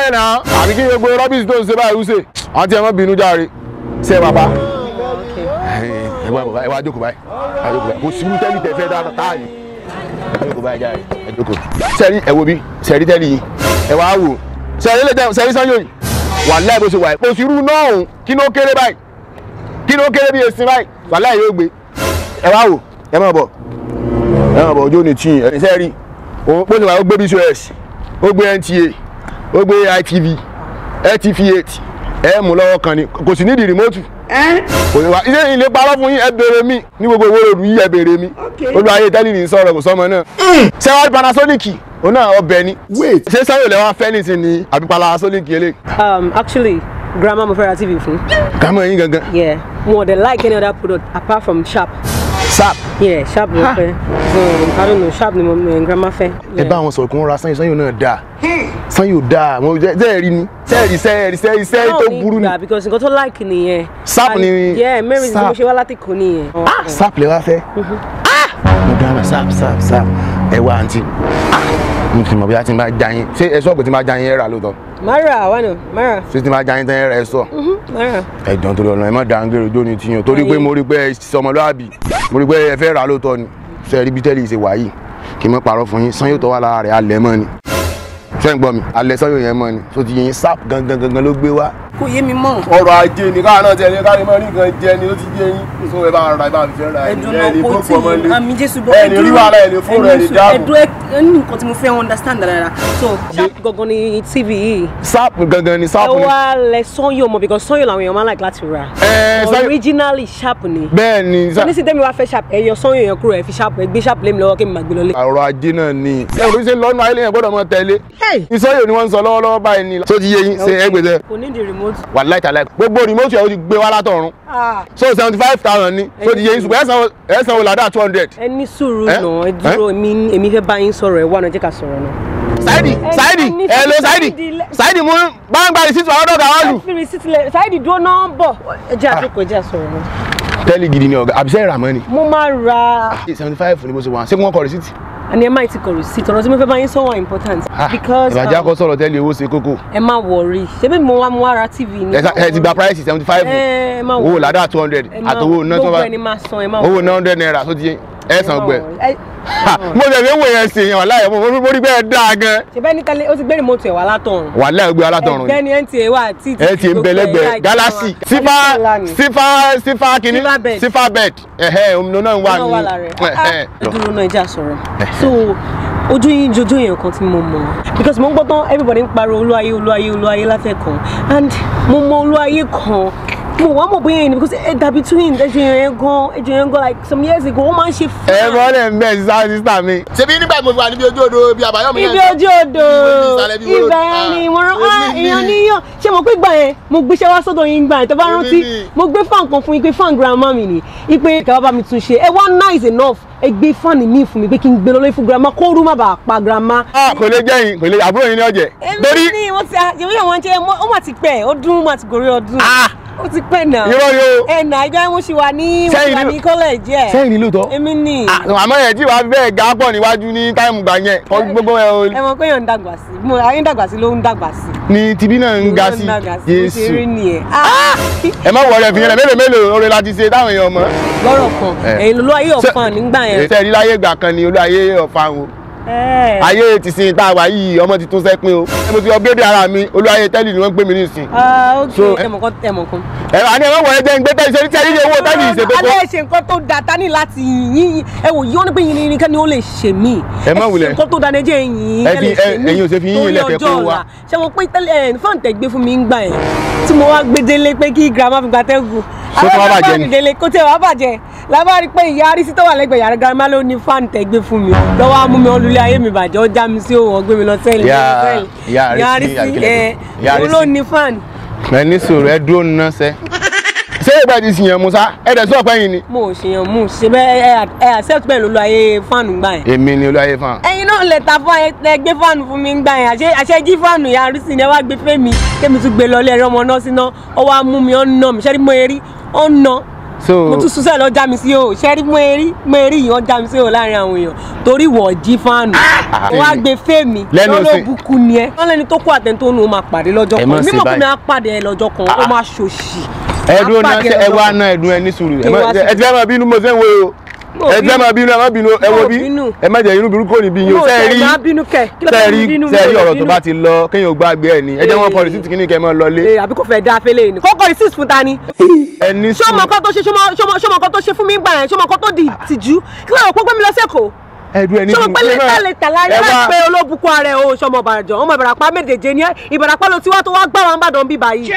lẹ̀ náà àbí kí gbogbo rọ́bìsì tó ń ṣe báyìí rúṣe àti ẹ̀ mọ́ bínú járe ṣe é bàbá ẹ wá ẹ wá jókòó báyìí ẹ jókòó báyìí kò sí tẹ́lì tẹ̀ fẹ́ dáadáa táàyè ẹ jókòó báyìí járe ẹ jókòó. sẹ́rí ẹ wo bí sẹ́rí tẹ́lì yìí ẹ wá wò sẹ́rí lè tẹ́ sẹ́rí sanyo yìí wà láì bó ṣe wà yìí kò sí irú náà òun kí ló kéré báyìí kí ló kéré bí esin báyìí wà láì yóò gbé ẹ wá wò ẹ má bọ̀ ẹ má bọ̀ ojú ò ní tí ẹ sẹ́rí òun pé ó gbé bcos ó gbé nta ó gbé itv ltv8 ẹ mú lọ́wọ́ kan ni kò sì nídìí rìmọ́tù kò ní wá ilé ilé parọ́ fún yín ẹ béèrè mi ní gbogbo owó ròdù yìí ẹ béèrè mi olú ayé tẹ́lẹ̀ ní sọ̀rọ̀ kò sọ́mọ náà sẹ́wọ́n panasonic òun náà ọbẹ̀ ni ṣé sẹ́yìn lẹ́wọ̀n fẹ́nìtì ni àbí panasonic yẹlẹ̀. Um, actually, grandma mo fẹ́ ra TV fún. kàmú ẹyin gangan. Yeah, mo dey like any other product apart from Sharp. sap. Yeah, Sharp ni mo fẹ́. Um, I don't know, Sharp ni mo eh, grandma fẹ́. ẹ bá àwọn sọ̀rọ̀ kí wọ́n ra sanyìn sanyìn náà dáa sanyìn ò dáa mo jẹ́ ẹ rí ni sẹ́ẹ̀rì sẹ́ẹ̀rì sẹ́ẹ̀rì sẹ́ẹ̀rì tó burú ni. ni. because nǹkan tó like nìyẹn. Sharp And- ni- Yeah, mẹ́rin tí mo Sharp. ṣe wá láti kò nìyẹn. ah sap lè wá fẹ́ ah mo dára sap sap sap ẹ wá àǹtí ah mo ti mọ̀ bí a ti máa já yín ṣé ẹ sọ́ọ̀bù ti máa já yín ẹ rà lóòótọ́ Mara, why no? Mara. ṣé ti máa já yín tán ẹ rà ẹ sọ. Mara. ẹ̀jọ̀ tó lọ lọ ẹ má dáhùn gèrè ojú ni tiyan torí pé mo rí pé ẹ sọmọlúàbí mo rí pé ẹ fẹ́ rà lóòótọ́ ni ṣe ẹ rí bí tẹ́lẹ̀ ṣe wà yìí kí n má parọ́ fún yín sanyó tó wà lára rẹ̀ alẹ́ mọ́ ni ṣé ń gbọ́ mi alẹ́ sanyó yẹn mọ́ ni tó ti yẹ yín sap gangan gangan ló gbé wá. Kò yé mi mọ́. ọrọ̀ ajé ni káà náà tẹ̀lé káà ní mọ́ rí nǹkan jẹ ni ó ti yé yín so ẹ bá ra ẹ bá fi fẹ́ ra ẹdun náà kò tí ì àmì jésù bọ ẹ ní rí wàhálà ẹ ní fóònù ẹ ní dáàbò ẹdun ẹ ní nǹkan tí mo fẹ́ understand dáadáa so Sharp gangan ni tv yìí sap gangan ni ẹ sap ni wá lẹ sanyo mọ because sanyo làwọn èèyàn máa ń like láti rà ẹ Sanyo- originally Sharp ni bẹ́ẹ̀ ni sa- nísìnyí tẹ́mi wá fẹ́ Sharp ẹ yọ sanyo yẹn kúrò ẹ fi Sharp ẹ gbé Sharp lé mi lọ́wọ́ kí mi máa gbé lọ lé. ọrọ̀ ajé náà ni ẹ kò ṣe lọ́nà ayé lẹ́yìn gbọ́dọ̀ mọ́ tẹ̀lé ìsọyò ni wọ́n ń sọ lọ́wọ́lọ́wọ́ báyìí ni tó ti yé yín ṣe ẹgbẹ̀tẹ̀ kò ní di remote. wà láìta láì gbogbo remote yẹn ó ti gbé wá látọ̀run Ah, so seventy five thousand ni tó ti yé yín ṣùgbọ́n ẹ̀sán ẹ̀sán wò ládàá two hundred. ẹ ní sùúrù Eh? náà ẹ dúró èmi èmi fẹ́ bá yín sọ̀rọ̀ ẹ wà náà jẹ́ ká sọ̀rọ̀ náà. Saidi Saidi ẹ ní ẹ lo sùúrù, Saidi Saidi lẹ- Saidi mú gbangba rìsíìtì àwọn ọ̀dọ́ àwọn lù. fi receipt lẹ Saidi dúró náà bọ̀ ẹ jẹ́ àjókòó ẹ jẹ́ àsọ̀rọ̀ náà. tẹ́lẹ̀ gidi ni ọ̀gá àbíṣẹ́ ìràmọ́ ni. mo máa ra seventy five ni mo ṣe wà ṣé wọ́n kọ rìsíìtì. àní ẹ má ti kọ receipt ọ̀rọ̀ tí mo fẹ́ bá yín sọ wà important because ìbàjẹ́ um, akọ sọ̀rọ̀ tẹ́lẹ̀ owó ṣe kókó. ẹ má wọrí ṣebí mo wá mo wá ra tv ni. ẹ sa- ẹ ti gba price seventy five ẹ má owó worry. ládàá two hundred Ẹ má- àtowó náà tó gbogbo bá ẹni máa san ẹ má owó worry. náà hundred naira tó ti yé ẹ san Ẹ má gbẹ. worry. Ẹ- Ha, mo tẹ̀lé wò yẹn sè yẹn wà láyé mo mo rí bẹ́ẹ̀ dáa gan. ṣe bẹ́ẹ̀ ní tẹ́lẹ̀ ó ti gbé remote ẹ̀ wá látọ̀run. wà láyé gbé alátọ̀run ẹgbẹ́ ni nta wà tí ẹ ti ń bẹ lẹ́gbẹ̀ẹ́ galaxy sífà sífà sífà kìíní Sífà bed. sífà bed ẹ̀hẹ́ òmìnira náà wà náà wà lára ní. ẹ̀ ẹ dúró náà ìjà sọ̀rọ̀ so ojú yín jojú yẹn kan tí mo mọ̀ because mo ń gbọ́ tán everybody ń pariwo olúwayé olúwayé olúwayé látẹ̀kàn and mo mọ olúwayé kan mo wá mọ̀ bóyá yẹn ni because ẹ dàbí twin ẹjọ yẹn gan ẹjọ yẹn gan like some years ago ó máa ń ṣe fún ẹ mọ́lẹ̀ ń bẹ̀ sísá sísá mi. ṣebí nígbà tí mo wà níbi ojú odò bíi àbáyọ̀mí ibi ojú odò ibẹ̀ yẹn ni mo rán ah èèyàn níyàn ṣé mo pé gbà yẹn mo gbéṣẹ́ wá sọ́dọ̀ yín gbà yẹn tó bá Èmi rántí ni. mo gbé fan kan fún yín pé fan grandma mi ni ipe kẹwàá bá mi tún ṣe ẹ wá nice enough ẹ gbé fan mi fún mi pé kí n gbé lọ́lẹ́ fún grandma kó rú má bàa pa grandma. ah kò lè jẹ́ yín kò lè àbúrò yín ní ọ̀jẹ̀. èmi ni wọ́n ti àjẹmí àwọn jẹ́ ó mà ti pẹ́ ọdún mà ti gorí ọdún Ah! ó ti pẹ́ náà irọ́ ni o. ẹ̀ nà ìgbà mo ṣì wà ní mo ṣì Sẹ́yìn wà ni- ní college ẹ̀ sẹ́yìn ni lóòótọ́. èmi ni àmọ́ ẹ̀ tí wàá fi bẹ́ẹ̀ ga pọ̀ níwájú ní táìmù gbà yẹn kọ́ gbogbo ẹ̀ o ẹ mọ̀ pé yàn ń dàgbà sí mo ayé ń dàgbà sí ló ń dàgbà sí. ni tibí náà ń ga sí Jésù. ṣe rí Jésù. nìyẹn. ẹ má wọlé fi yẹn lẹ mélòó mélòó oore láti ṣe táwọn èèyàn mọ̀. lọ́rọ̀ kan Eh. èyí ló ayé ọ̀fàn nígbà yẹn. ètò ẹ̀rí láyé ìgbà kan ni olú ayé ọ̀fà o. Eh. ayé ti sin tá a wà yìí ọmọ ti tún sẹ́pin o. mo ti upgrade ara mi olú ayé tẹ́lì ni wọ́n ń gbé mi nísìn. Ah, ok So, ẹmọ kan ẹmọ kan. ẹ àní ẹ má wọlé jẹ́ ń gbé tẹ́lì ṣe ní tẹ́lì ní owó tẹ́lì ìṣèkókó. alẹ́ ṣe nǹkan tó da ta ní láti yín ẹ wò yín ó ní pé yín ní kẹ́ni ó lè ṣe mí. Ẹ má ṣe wulẹ̀. nǹkan tó da ní ẹjẹ́ yín Ẹ ẹ fi- lè ṣe ẹ- mí ẹ̀yin ò ṣe fi yín torí ilẹ̀ kẹ́ ọjọ́ kó wá. ọ̀la. ṣé mo pé tẹ́lẹ̀ ẹ̀ fọ́ọ̀n tẹ̀ gbé fún mi ń gbà yẹn tí mo wá gbé délé pé kí girama fi gba tẹ́gùn. Ṣé kó wá Àwọn bàjẹ́ girama ni? fi délé kó tẹ̀ wá bàjẹ́ lábá rí pé ìyá arísí tó wà lẹ́gbẹ̀ẹ́ yàrá girama ló ní fáàn tẹ̀ gbé fún mi lọ́wọ́ á mú mi ọlùlé ayé mi bàjẹ́ ó já mi sí òun ọgbẹ́ mi lọ sẹ́yìn Ìyá- ìyá Arísí, ìyá arísí àbíkílẹ̀ ẹ̀ pé? Ìyá òun ló Arísí. ní fáàn. ẹ ní sòrò ẹ dúró nínú sẹ. ṣé ìgbà tí sìyàn musa ẹ dẹ̀ sọ̀pẹ́ yìí ni. mo ò ṣèyàn mú ṣe bẹ́ẹ̀ ẹ ẹ accept bẹ́ẹ̀ ló lo ayé fáànù gbà yẹn. èmi ni olú ayé fún wa. ẹyin náà lè ta fún ẹ ẹ gbé fáànù fún mi gbà yẹn àṣẹ àṣẹ jí fáànù yà arísí ni ẹ wá gbé fẹ́ mi kémi tún gbé lọ ilé ẹ̀rọ ọmọ náà síná ọ wá mú mi ọ nà mí ṣẹ́ni mo rí ọ nà So- mo tún sún sẹ́ẹ̀ lọ já mi sí o ṣẹ́rí mo erí mo erí yìí wọ́n já mi sí o láàrin àwọn èèyàn torí wọ́n jí fáànù wọ́n á gbé fèmí Lẹ́nu lọ́lọ́ sí. bukú ni ẹ wọ́n lẹ́ni tó kó àtẹ̀ntó nu ó máa pàdé lọ́jọ́ Ẹ kan má ṣe mímọ̀ pé mi báyìí. á pàdé ẹ lọ́jọ́ kan ó máa ṣòṣì ẹdun Á náà pàdé ṣe ẹ lọ́jọ́ wá kan. náà ẹdun ẹ ní sùúrù ẹ Kí má- wá sí? ẹ ti fẹ́ máa bínú mo ṣe ń wo o Mo ẹ ti fẹ́ bínú. máa bínú ẹ má bínú ẹ wo Mo bí bínú. ẹ má jẹ inú burúkú òní bí yín o mo ṣe ṣe rí máa bínú kẹ kí ló ṣe fẹ́ rí bínú ṣe rí mi ò ọ̀rọ̀ tó bínú. bá ti lọ kéèyàn gbàgbé ẹ ní ẹ jẹ́ wọn kọ rìsíìtì kìíní kẹ́ ẹ máa lọlé Ee, àbí kò fẹ́ dá afẹ́lẹ́ ni kókó receipt fún ta ni. ẹ ní ṣé ọmọ sùúrù kan tó ṣe ṣé ọmọ- ṣé ọmọ- ṣé ọmọ kan tó ṣe fún mi gbà yẹn ṣé ọmọ kan tó di ìtìjú kí ló rò pé gbé mi lọ sẹ́kọ̀ọ́ ẹdun ẹ ní ṣé mo sùúrù pé lẹ́tà lẹ́tà láyé ẹ láì wá pé olóbùkún ara ẹ̀ o ṣọmọ ìbàdàn ọmọ ìbàràpá méjèèjì ni ẹ ìbàràpá ló ti wá tó wá gbá wọn bàdàn bí báyìí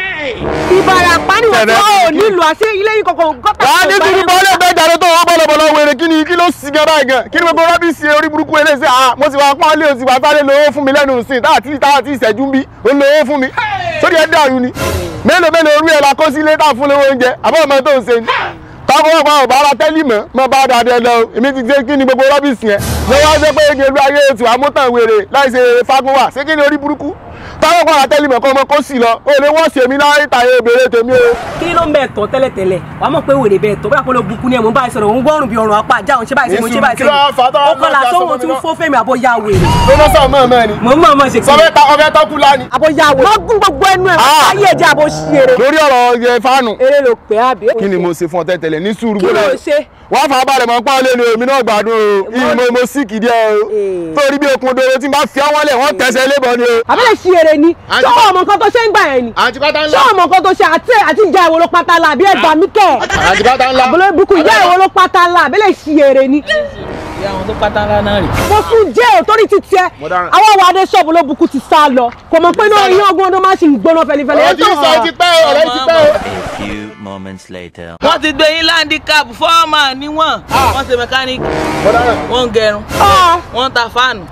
ìbàràpá ni wọ́n Ṣẹ̀dá tó ò kí- nílùú àṣẹ ilé yìí kankan gọ́tà wàá ní sùúrù bọ́ lè bẹ́ẹ̀ jàre tó wọ́n bọ́lọ̀bọ́lọ̀ wèrè kí ni kí ló sì gan báyìí gan kí ni gbogbo rọ́bìsì orí burúkú eléyìí ah mo sì wá pọ́n lé o sì wá sáré lówó fún mi lẹ́nu sí táà tí táà tí ìṣẹ́jú ń bí ó ń lówó fún mi sórí ẹ̀ dàrú ni mélòó mélòó orí ẹ̀ la kó sílé táà fún lówó oúnjẹ àbọ̀ ọmọ tó ń ṣe ni táwọn ọmọ ọba ara tẹ́lí mọ́ mọ́ bá dáadáa lọ èmi ti ṣe kí ni gbogbo rọ́bìsì yẹn ló wá ṣe pé gèlú ayé tí wàá mú tàn wèrè láì ṣe fagunwa ṣé kí ni orí burúkú táwọn ọmọ ara tẹ́lí mọ́ kọ́ ọmọ kó sì lọ ó lè wọ́n ṣèmi láyé tàyè obìnrin tèmi o. kí ló ń bẹ̀ tọ́ tẹ́lẹ̀tẹ́lẹ̀ wàá mọ̀ pé wèrè bẹ́ẹ̀ tọ́ bóyá kó ló bukú ni ẹ̀ mò ń bá ẹ sọ̀rọ̀ òun gbọ́rùn bí ọrùn apá àjà òun ṣe báyìí sí mo ṣe báyìí sí Kí ló fà á tó ó kọlà ọmọ ìjà sóhun sọmọ tí mi ń náà? fó fẹ́mi àbóyá wèrè ló ná sọ mọ́ ẹ̀ ni mò ń mọ̀ ọmọ ṣe kí sọfẹ́ ta ọfẹ́ tọ́kù lánìí. àbóyá wèrè wọ́n gún gbogbo ẹnu ẹ̀ Ah. ayé ẹ̀jẹ̀ àbó ṣeré lórí ọ̀rọ̀ ẹ fáànù eré ló pè é àbí. kí ni mo ṣe fún ọ tẹ́tẹ̀lẹ̀ ní sùúrù Kí ló gbọ́dọ̀ ṣe? wọ́n fà á balẹ̀ mọ́ pọ́n lé ní omi náà gbádùn o ìyí mo mo sì kìdí ẹ o Eh. torí bí okun doro tí n bá fi ọwọ́ lẹ̀ wọ́n tẹ̀sẹ̀ lébọn ni o. àbẹ́lẹ̀ ṣe eré ni Àǹtí- ṣé ọmọ nǹkan tó ṣe ń gbà yẹn ni àǹtí pátá ṣé ọmọ nǹkan tó ṣe àti àti ìjà ìwò ló pátá la àbí ẹgbà mí kẹ àǹtí pátá ńlá. àbúlé ibùkún ìjà ìwò ló pátá la àbẹ́lẹ̀ ṣe eré ni ìyá àwọn tó pátá ńlá náà rè. mo sún jẹ́ ò torí ti tiẹ̀ Mo dáràn. àwọn àwọn adé ṣọ́ọ̀bù ló bukú ti sá lọ kò mọ̀ pé náà yín ọgbọ́n ọdún máa ṣì ń gbóná fẹlifẹli ọ̀rọ̀ tí ń sọ ti pẹ́ o ọ̀rọ̀ ti pẹ́ o. A few moments later. wọ́n ti gbé yín landicap fọ́ọ̀mà níwọ̀n wọ́n ṣe mẹkáníìkì mo dáràn. wọ́n ń gẹrun wọ́n ń ta fáànù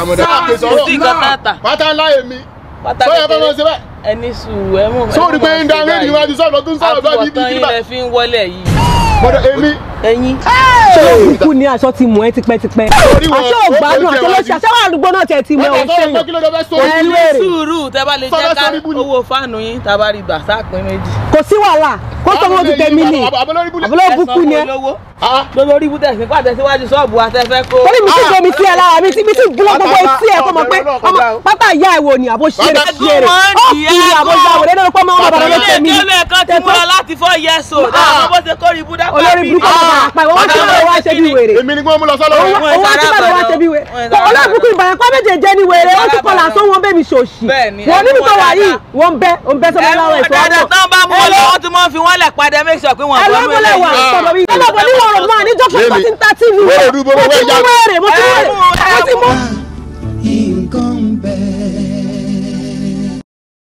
kò sí nǹkan tá a tà pátá ńlá èmi pátá sọ yẹ kó mọ kékeré ṣe bẹ́ẹ̀. ẹni sùúrù ẹ mọ̀ sóòrì pé ń da rédíò níwájú sọ̀rọ̀ tó ń sọ̀rọ̀ bẹ́ẹ̀ bí bí àtúbọ̀tán kí yín lẹ fi ń wọlé yìí mọ̀dọ̀ èmi ẹ̀yin ṣé òkùnkùn ni aṣọ ti mú ẹ tipẹ́tipẹ́ Orí wọn, aṣọ ó ògbádùn kò aṣọ jẹ́ lóṣù wájú. aṣọ wà àdúgbò náà tẹ̀ ti mú ẹ wọ́n ò tọ́ sọ pé ṣèyàn kí ló dé fẹ́ sọ Ẹ yìí. lé. Béèrè. sùúrù tẹ bá lè Sọ́dọ̀ jẹ́ ká sórí búlù. owó fáànù yín tá a bá rí gbà sáàpín méjì. kò sí wàhálà kó tó wọn ti tẹ̀mí ni àbọ̀lórí búlẹ̀. àbúlé òbúkú ni ẹ lówó Ah. lórí ibùdó ẹ̀sìn pàtẹ síwájú ṣọ́ọ̀bù àtẹ́fẹ́ kó. torí mi ti gbomi sí ẹ lára mi ti mi ti gbọ́ gbogbo etí ẹ kó mọ̀ pé Ọ̀bẹ̀rẹ̀ náà ọmọ kọjá o. pátá ìyá ẹ̀ wò ni àbó ṣe rẹ̀ Bàbá ṣe rẹ̀ gún ó wọn kì í nìyẹn àbó gún. ya wò lẹ́nu pé ọmọ ọmọ bàbá ló ṣe mí ilé kan ti múra láti four years old àwọn bó ṣe kórìí ibùdó olórí burúkú ọmọ bàbá pa ìwọ wọn tí wọn wá ṣe bí wèrè èmi ni kí wọ́n mú lọ sọ́lọ́ owó wọn. Wọ́n tí ìsara wọn wá ṣe bí wèrè Wọ́n ìsara olórí burúkú ìbàyàn pa méjèèjì ni wèrè ó ti kọlà sọ wọn bẹ́ẹ̀ mi ṣòṣì Bẹ́ẹ̀ ni, wọn ẹ níbi mú tó wọn wà yìí dáadáa. wọn bẹ wọn bẹ sọmọ láwọn ètò dáadáa ọkọ tán bá mú wọn lọ wọn tún máa ń fi wọn lẹ̀ padà make sure pé wọn ẹ bọ́ lọ́wọ́ mẹ́lẹ̀ wà yìí. sọ̀rọ̀ yìí ọlọ́bọ̀ ní wọ̀rọ̀ máa níjọ́ pé Lémi. mo ti ń ta tv Wọ́n mo ò dúró, ti wọ́n mú ò wèrè mo ti mú ẹ wèrè mú, ẹ mo ti mú. nǹkan bẹ́ẹ̀